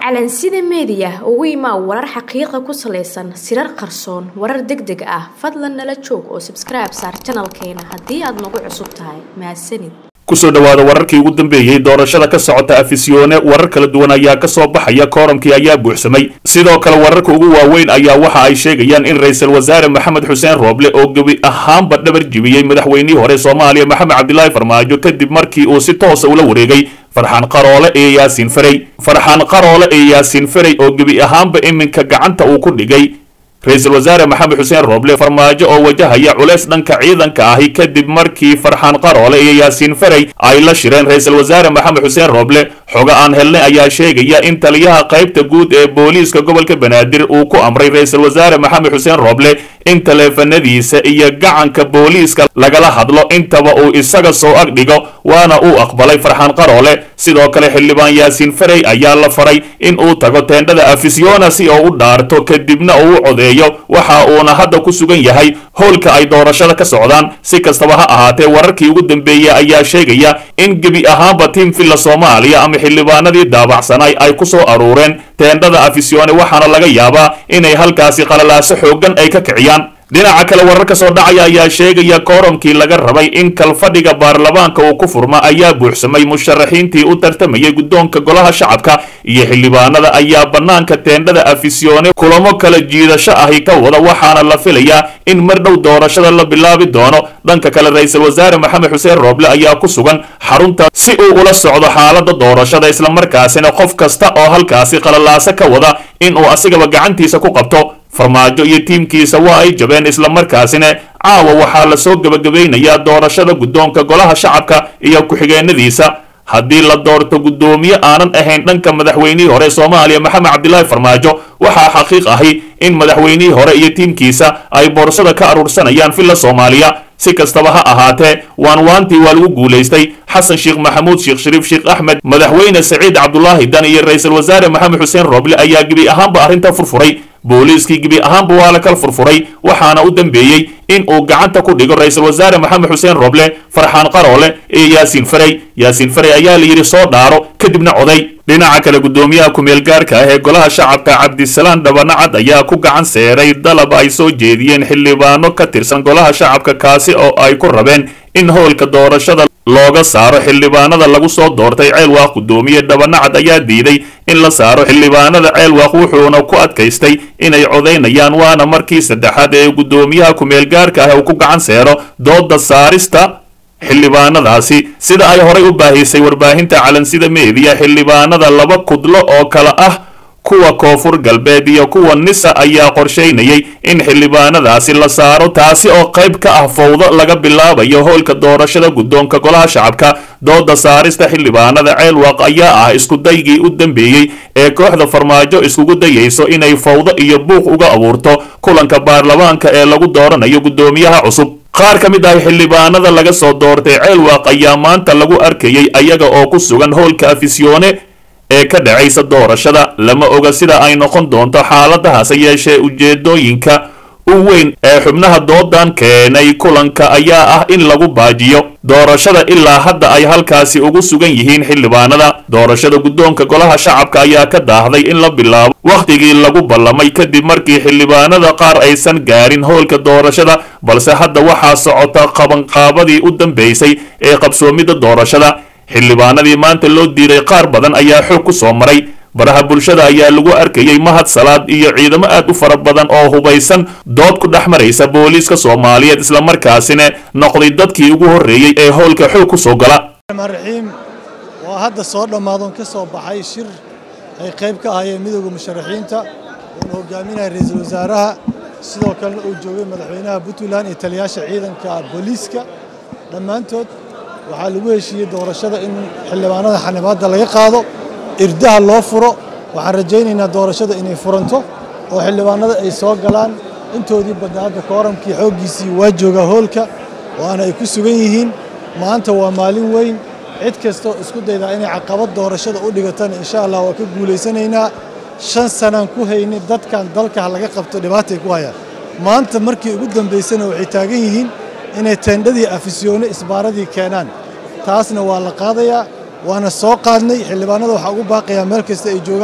calansida meediya ugu imaa warar xaqiiqa ku salaysan sirar qarsoon warar deg deg ah fadlan nala joog oo sabskribe saar janalkeena haddii aad nagu cusub tahay mahadsanid kusoo dhowaada wararkii ugu dambeeyey doorashada ka socota afisyoone warar kala duwan ayaa ka soo baxaya kooramkii ayaa buuxsamay sidoo kale wararka ugu waaweyn ayaa waxa ay sheegayaan in ra-iisul wasaare maxamed xuseen rooble oo gebi ahaanba dhabar jibiyey madaxweynihii hore soomaaliya maxamed cabdilaahi farmaajo kadib markii uu si toosa ula wareegay farxaan qaroole iyo yaasiin ferey farxaan qaroole iyo yaasiin ferey oo gebi ahaanba iminka gacanta uu ku dhigay ra-iisul wasaare maxamed xuseen rooble farmaajo oo wajahaya culeys dhanka ciidanka ahi kadib markii farxaan qaroole iyo yaasiin ferey ay la shireen ra-iisul wasaare maxamed xuseen rooble xogo aan helnay ayaa sheegaya in taliyaha qaybta guud ee booliiska gobolka banaadir uu ku amray ra-iisul wasaare maxamed xuseen rooble in taleefanadiisa iyo gacanka booliiska lagala hadlo intaba uu isaga soo ag dhigo waana uu aqbalay farxaan qaroole sidoo kale xildhibaan yaasiin ferey ayaa la faray in uu tago teendhada afisyoona si oo u dhaarto kadibna uu u codeeyo waxa uuna hadda ku sugan yahay howlka ay doorashada ka socdaan si kastaba ha ahaatee wararkii ugu dambeeyey ayaa sheegaya in gebi ahaanba tiim villa soomaaliya ama xildhibaanadii daabacsanay ay ku soo aruureen teendhada afisyoone waxaana laga yaabaa inay halkaasi qalalaaso xooggan ay ka kiciyaan dhinaca kale warar ka soo dhacaya ayaa sheegaya kooramkii laga rabay in kalfadhiga baarlamaanka uu ku furma ayaa buuxsamay musharaxiintii u tartamayay guddoonka golaha shacabka iyo xildhibaanada ayaa bannaanka teendhada afisyoone kulamo kala jiidasho ahi ka wada waxaana la filayaa in mar dhow doorashada la bilaabi doono dhanka kale ra-iisul wasaare maxamed xuseen rooble ayaa ku sugan xarunta si uu ula socdo xaalada doorashada islamarkaasina qof kasta oo halkaasi qalalaaso ka wada inuu asigaba gacantiisa ku qabto farmaajo iyo tiimkiisa waa ay jabeen islamarkaasina caawa waxaa lasoo gebagabaynayaa doorashada guddoonka golaha shacabka iyo ku-xigeenadiisa haddii la doorto guddoomiye aanan ahayn dhanka madaxweynihii hore soomaaliya maxamed cabdilaahi farmaajo waxaa xaqiiq ahi in madaxweynihii hore iyo tiimkiisa ay boorsada ka aruursanayaan villa soomaaliya si kastaba ha ahaatee waan waantii waa lagu guulaystay xasan sheekh maxamuud sheekh shariif sheekh axmed madaxweyne saciid cabdulaahi dan iyo ra-iisul wasaare maxamed xuseen rooble ayaa gebi ahaanba arrinta furfuray booliiskii gebi ahaanba waa la kala furfuray waxaana u dambeeyey in uu gacanta ku dhigo ra-iisul wasaare maxamed xuseen rooble farxaan qaroole iyo yaasiin ferey yaasiin ferey ayaa la yidhi soo dhaaro kadibna coday dhinaca kale guddoomiyaha ku-meel gaarka ah ee golaha shacabka cabdisalaan dhabanacad ayaa ku gacan seeray dalab ay soo jeediyeen xildhibaano ka tirsan golaha shacabka kaasi oo ay ku rabeen in howlka doorashada looga saaro xildhibaanada lagu soo doortay ceelwaaq guddoomiye dhabanacad ayaa diiday in la saaro xildhibaanada ceelwaaq wuxuuna ku adkaystay inay codaynayaan waana markii saddexaad ee guddoomiyaha ku-meel gaarka ah uu ku gacan seero dooda saarista xildhibaanadaasi sida ay horay u baahisay warbaahinta calansida meediya xildhibaanada laba kudlo oo kale ah kuwa koonfur galbeed iyo kuwa nisa ayaa qorshaynayay in xildhibaanadaasi la saaro taasi oo qayb ka ah fowdo laga bilaabayo howlka doorashada guddoonka golaha shacabka dooda saarista xildhibaanada ceelwaaq ayaa ah iskudaygii u dambeeyey ee kooxda farmaajo iskugu dayayso inay fowdo iyo buuq uga abuurto kulanka baarlamaanka ee lagu dooranayo guddoomiyaha cusub qaar ka mid ah xildhibaanada laga soo doortay ceelwaaq ayaa maanta lagu arkayay ayaga oo ku sugan howlka afisyoone ee ka dhacaysa doorashada lama oga sida ay noqon doonto xaaladahaase yeeshee ujeedooyinka u weyn ee xubnaha doodan keenay kulanka ayaa ah in lagu baajiyo doorashada ilaa hadda ay halkaasi ugu sugan yihiin xildhibaanada doorashada guddoonka golaha shacabka ayaa ka daahday in la bilaabo wakhtigii lagu ballamay kadib markii xildhibaanada qaar aysan gaarin howlka doorashada balse hadda waxaa socota qabanqaabadii u dambeysay ee qabsoomidda doorashada xildhibaanadii maanta loo diiday qaar badan ayaa xoog ku soo maray baraha bulshada ayaa lagu arkayey mahad salaad iyo ciidamo aad u fara badan oo hubaysan dood ku dhex maraysa booliiska soomaaliyeed islamarkaasina noqday dadkii ugu horreeyey ee howlka xoog ku soo gala raxiim waa hadda soo dhammaadon ka soo baxay shir ay qayb ka ahayeen midooda musharaxiinta uuna hogaaminaya ra-iisul wasaaraha sidoo kalena uu joogay madaxweynaha puntland iyo taliyaasha ciidanka booliiska dhammaantood waxaa lagu heshiiyey doorashada in xildhibaanada xanibaadda laga qaado irdaha loo furo waxaan rajaynaynaa doorashada inay furanto oo xildhibaanada ay soo galaan intoodii badna hadda kooramkii xooggiisii waa joogaa hoolka waana ay ku sugan yihiin maanta waa maalin weyn cid kastoo isku daydaa inay caqabad doorashada u dhigatana insha allah waa ka guulaysanaynaa shan sanaan ku haynay dadkan dalka laga qabto dhibaatay ku hayaan maanta markii ugu dambaysana waxay taagan yihiin inay teendhadii afisyoone isbaaradii keenaan taasna waa la qaadayaa waana soo qaadnay xildhibaanada waxaa ugu baaqayaa meel kasta ay joogaan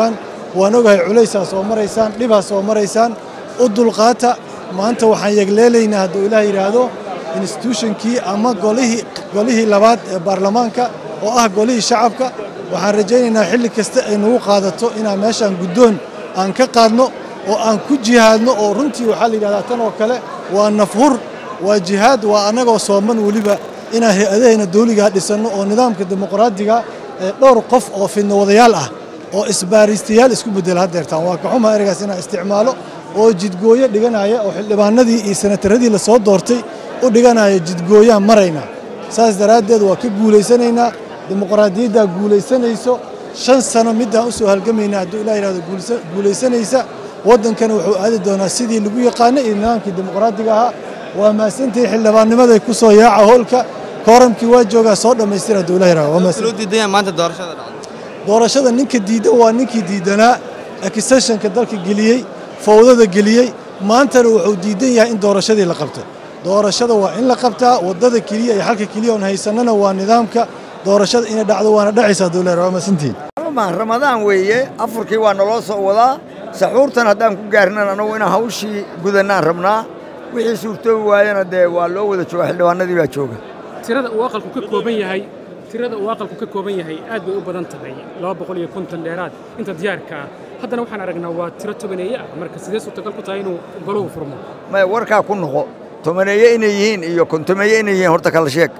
waan ogahay culaysaa soo maraysaan dhibaa soo maraysaan u dulqaata maanta waxaan yegleelaynaa hadduu ilaah yidhaahdo institutionkii ama golihii golihii labaad ee baarlamaanka oo ah golihii shacabka waxaan rajaynaynaa xilli kasta ay nagu qaadato inaan meeshaan guddoon aan ka qaadno oo aan ku jihaadno oo runtii waxaa la yidhahdaa tan oo kale waa nafhur waa jihaad waa annagoo sooman weliba inaan hay-adahayna dawligaa dhisanno oo nidaamka dimuqraadiga ee dhowr qof oo fidno wadayaal ah oo isbaariistayaal isku beddela haddeertaan waa kaxuma ereygaas inaan isticmaalo oo jidgooyo dhiganaya oo xildhibaanadii iyo senataradii la soo doortay u dhiganaya jidgooyaan maraynaa saas daraaddeed waa ka guulaysanaynaa dimuqraadiyaddaa guulaysanayso shan sano middaan u soo halgamaynaa hadduu ilah yidhahdo guulaysanaysa waddankana wuxuu aadi doonaa sidii lagu yaqaanay iyo nidaamkii dimuqraadiga ahaa waa mahadsantihi xildhibaannimaday ku soo yaaca howlka kooramkii waa joogaa soo dhammaystira hadduu ilah yidhahdo waa mahadsan loo diidaya maanta doorashada dhacday doorashada ninka diidan waa ninkii diidanaa accessionka dalka geliyey fowdada geliyey maantana wuxuu diidan yahay in doorashadii la qabto doorashada waa in la qabtaa waddada keliya iyo xalka keliya oon haysannana waa nidaamka doorashada inay dhacdo waana dhacaysaa dowlar waa masantiin ramadaan weeye afurkii waa naloo soo wadaa saxuurtan haddaan ku gaarnan anagu inaan hawshii gudannaan rabnaa wixii suurtoobi waayana dee waa loo wada jooga xildhibaanadii baa jooga tirada uu aqalku ka kooban yahay tirada uu aqalku ka kooban yahay aad bay u badan tahay laba boqol iyo konton dheeraad inta diyaarka ah haddana waxaan aragnaa waa tiro tobaneeye ah marka sidee suurtagal ku tahay inuu goluhu furmo maya warkaa ku noqo tobaneeye inay yihiin iyo kontomeeye inay yihiin horta kala sheeg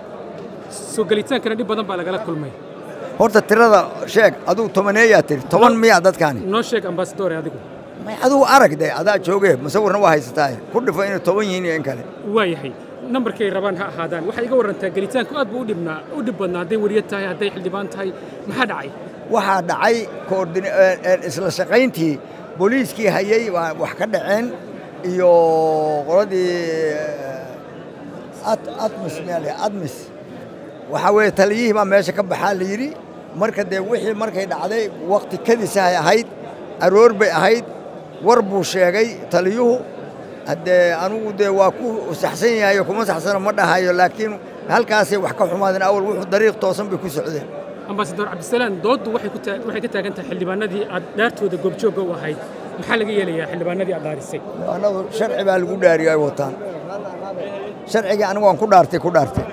soo gelitaankana dhib badan baa lagala kulmay horta tirada sheeg aduu tobaneeyaa tiri toban miya dadkaani noo sheeg ambasadore adigu may adigu arag de adaa jooge musawirna waa haysataaye ku dhifo inay toban yihiin iyo in kale waa yahay nambarkay rabaan ha ahaadaan waxay iga warrantaa gelitaanku aad buu u dhibnaa u dhib badnaa hadday weriya tahay hadday xildhibaan tahay maxaa dhacay waxaa dhacay koordin- isla shaqayntii booliiskii hayay waa wax ka dhaceen iyo qoladii at atmis meel admis waxaa weeye taliyihii baa meesha ka baxaa la yidhi marka dee wixii markay dhacday wakti kadisahay ahayd aroor bay ahayd war buu sheegay taliyuhu haddee anugu dee waa ku saxsan yahayo kuma saxsano ma dhahayo laakiin halkaasay wax ka xumaadeen awal wuxuu dariiq toosan bay ku socdeen ambasador cabdisalaan dooddu waxay ku taa- waxay ka taagan tahay xildhibaanadii aad dhaartooda goobjoogga u ahayd maxaa laga yeelayaa xildhibaanadii aad dhaarisay annagu sharci baa lagu dhaariyo ay wataan sharcigii anigu waan ku dhaartay ku dhaartay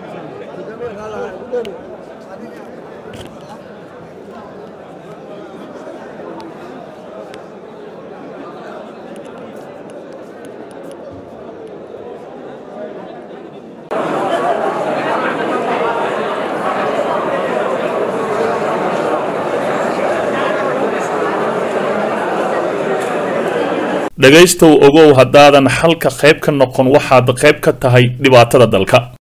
dhegaystow ogow haddaadan xalka qayb ka noqon waxaad qayb ka tahay dhibaatada dalka